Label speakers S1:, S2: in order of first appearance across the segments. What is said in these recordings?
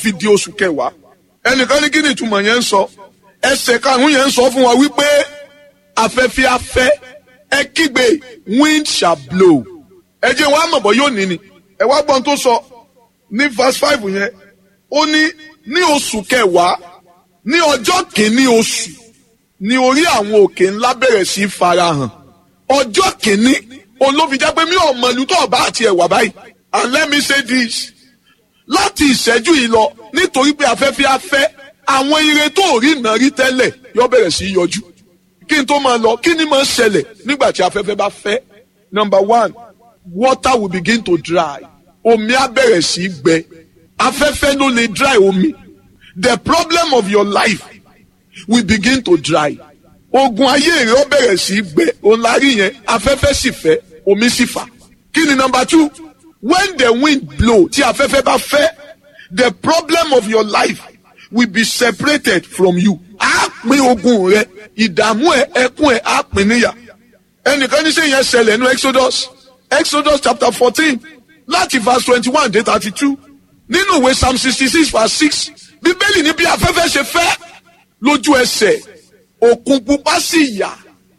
S1: fi di oṣù kẹwàá ẹnìkan ní kí ni ìtumọ̀ yẹn ń sọ ẹsẹ̀ karùn-ún yẹn ń sọ fún wa wípé afẹ́fẹ́ afẹ́ ẹ kígbe wind shall blow ẹ jẹ́ wọn àmọ̀bọ̀ yóò ní ni ẹ wá gbọ́n tó sọ ní verse five yẹn ó ní ní oṣù kẹwàá ní ọjọ́ kìíní oṣù ní orí àwọn òkè ńlá bẹ̀rẹ̀ sí í farahàn ọjọ́ kìíní olófin jẹ́ pé mi ò mọ ìlú tó ọba àti ẹ̀wà báyìí and let me say this láti ìṣẹ́jú yìí lọ nítorí pé afẹ́fẹ́ afẹ́ àwọn ire tó rí iná rí tẹ́lẹ̀ yóò bẹ̀rẹ̀ sí í yọjú kí n tó máa lọ kí ni máa ṣẹlẹ̀ nígbà tí afẹ́fẹ́ bá fẹ́ number one water will begin to dry omi á bẹ̀rẹ̀ sí í gbẹ afẹ́fẹ́ ló lè dry omi the problem of your life will begin to dry ogun ayé rẹ ó bẹ̀rẹ̀ sí í gbẹ òun la rí yẹn afẹ́fẹ́ sì fẹ́ omi sì fà kí ni number two when the wind blow tí afẹ́fẹ́ bá fẹ́ the problem of your life will be separated from you á pín ogun rẹ ìdààmú ẹ ẹkún ẹ á pín níyà ẹnìkan ní sẹ́yìn yẹn ṣẹlẹ̀ ní exodus exodus chapter fourteen láti verse twenty-one dé thirty-two nínú ìwé psalm sixty-six verse six bíbélì ní bí afẹ́fẹ́ ṣe fẹ́ lójú ẹsẹ̀ òkun pupa sì yà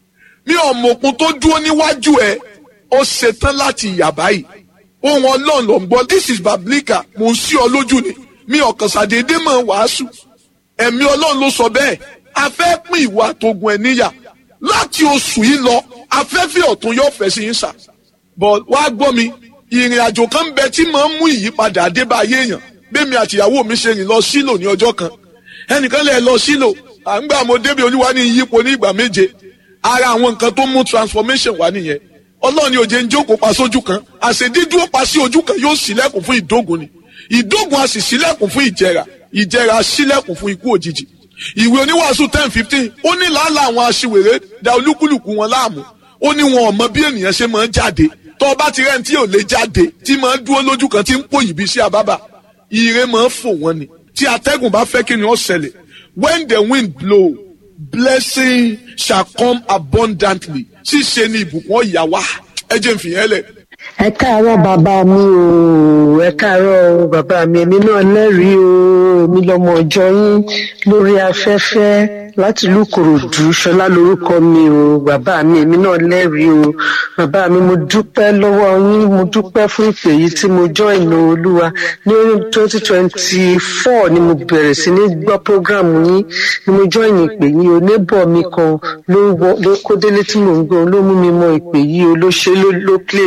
S1: mi ò mọ òkun tó dúró níwájú ẹ ó ṣetán láti yà báyìí ohun ọlọ́run ló ń gbọ́ this is biblical mò ń sí ọ lójú ni mi ọ̀kan ṣàdédé mọ̀ wàásù ẹ̀mí ọlọ́run ló sọ bẹ́ẹ̀ a fẹ́ pín ìwà àtògùn ẹ̀ níyà láti oṣù yìí lọ afẹ́fẹ́ ọ̀tún yóò fẹ́ sí yín sà but wá gbọ́ mi ìrìn àjò kan ń bẹ tí máa ń mú ìyípadà àdébá ayé èèyàn bẹ́ẹ̀mi àtìyàwó mi ṣe rìn lọ sílò ní ọjọ́ kan ẹnìkan lè lọ sílò à ń gbà mo débi olúwa ní ìyípo ní ìgbà méje ara àwọn nǹkan tó mú transformation wá nìyẹn ọlọ́run ni òjé ń jókòó pa sójú kan àṣedídúró pa sí ojú kan yóò ṣílẹ̀kùn fún ìdógun ni ìdógun a sì ṣílẹ̀kùn fún ìjẹra ìjẹra ṣílẹ̀kùn fún ikú òjijì ìwé oníwàásù ten fifteen ó ní làálàá àwọn aṣiwèrè da olúkúlùkù wọn láàmú ó ní wọn ò mọ bí ènìyàn ṣe máa ń jáde tó o bá ti rẹ́ni tí ò lè jáde tí máa ń dúró lójú kan tí ń pò yìí bí sí àbábà ire máa ń fò wọ́n ni tí atẹ́gùn bá fẹ́ kí ni ó ṣẹlẹ̀ when the wind blow blessing shall come abundantly ṣíṣe ni ìbùkún ọ̀yà wá ẹ jẹ́ n fìyẹn lẹ̀.
S2: ẹ káàárọ̀ bàbá mi o ẹ káàárọ̀ o bàbá mi èmi náà lẹ́rìí o èmi lọmọ ọjọ́ yín lórí afẹ́fẹ́ láti ìlú Ìkòròdú ṣọlá lórúkọ mi o bàbá mi èmi náà lẹ́rìí o bàbá mi mo dúpẹ́ lọ́wọ́ yín mo dúpẹ́ fún ìpè yìí tí mo join olúwa ní twenty twenty four ni mo bẹ̀rẹ̀ sí ní gbọ́ program yín ni mo join ìpè yìí o neighbor mi kan ló ló kó délé tí mò ń gbọ́ ló mú mi mọ ìpè yìí o ló ṣe ló ló play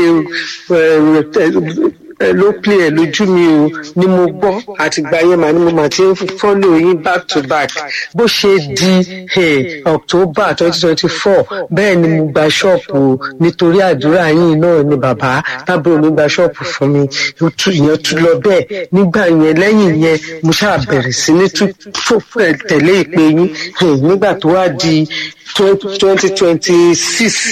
S2: ló play ẹ lójú mi o ni mo gbọ́ àtìgbà yẹn màá ni mo máa ti ń follow yín back to back bó ṣe di October twenty twenty four bẹ́ẹ̀ ni mo gba ṣọ́ọ̀pù o nítorí àdúrà yín náà ni bàbá tábìlì mi gba ṣọ́ọ̀pù fún mi ìyẹn tún lọ bẹ́ẹ̀ nígbà yẹn lẹ́yìn yẹn mo ṣáà bẹ̀rẹ̀ sí ní tẹ̀lé ìpè yín nígbà tó wá di twenty twenty six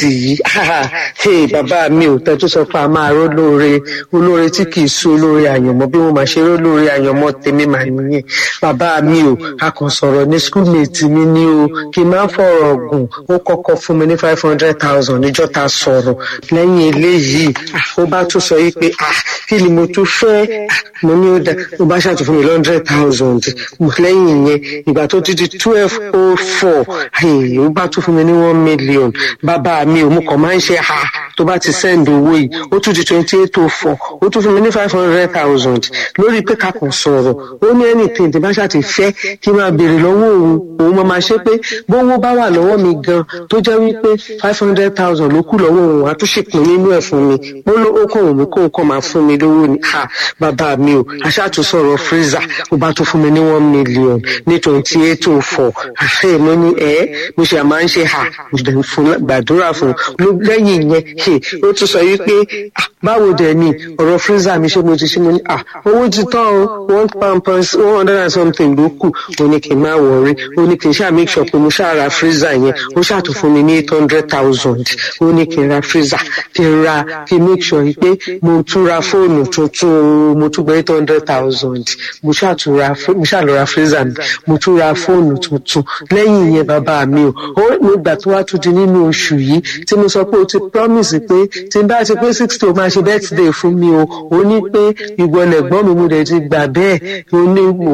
S2: yìí bàbá mi ò tẹ́ tó sọ pé a máa ró lóore olóore tí kì í sú olóore àyànmọ́ bí wọ́n máa ṣe ró lóore àyànmọ́ tèmi màá nìyẹn bàbá mi ò a kàn sọ̀rọ̀ ní schoolmate mi ní o kì í máa ń fọ̀rọ̀ gùn ó kọ́kọ́ fún mi ní five hundred thousand níjọ́ ta sọ̀rọ̀ lẹ́yìn eléyìí ó bá tún sọ yìí pé ah kí ni mo tún fẹ́ mo ní ó dá ó bá ṣàtún fún mi hundred thousand lẹ́yìn yẹn ìgbà tó ti di twelve oh four ó bá tún fún mi ní one million bàbá mi ò mú kàn máa ń ṣe ha tó bá ti send owó yìí ó tún di twenty eight oh four ó tún fún mi ní five hundred thousand lórí pé ká kàn sọ̀rọ̀ ó ní anything tí bá ṣàti fẹ́ kí n máa béèrè lọ́wọ́ òun òun máa máa ṣe pé bówó bá wà lọ́wọ́ mi gan tó jẹ́ wípé five hundred thousand ló kù lọ́wọ́ òun àtúnṣepín nínú ẹ̀ fún mi ó ló ó kàn òun kó nǹkan máa fún mi lówó ni ha bàbá mi ò aṣáàtúnṣọ̀rọ̀ freezer ó bá tún fún mi ní one million ní twenty eight oh four àṣẹ mo ní ẹ mo ṣe àmà ń ṣe ha gbàdúrà fún lẹ́yìn yẹn ó tún sọ yìí pé báwo dẹ̀ ni ọ̀rọ̀ freezer mi ṣé mo ti ṣe mo ní owó ti tán o one pound one hundred and something ló kù mo ní kí n má wọrí ó ní kí n ṣáà make sure pé mo ṣáà ra freezer yẹn ó ṣáà tún fún mi ní eight hundred thousand ó ní kí n ra freezer kí n ra kí n make sure pé mo tún ra fóònù tuntun mo tún gba eight hundred thousand mo ṣáà tún ra mo ṣáà lọ ra freezer mi mo tún ra fóònù tuntun lẹ́yìn yẹn bàbá mi o ó nígbà tó wá tún di nínú oṣù yìí tí mo sọ pé o ti promise pé tí n bá ti pé sixty o máa ṣe birthday fún mi o ó ní pé ìwọlẹ̀gbọ́n mi mo dẹ̀ ti gbà bẹ́ẹ̀ ó ní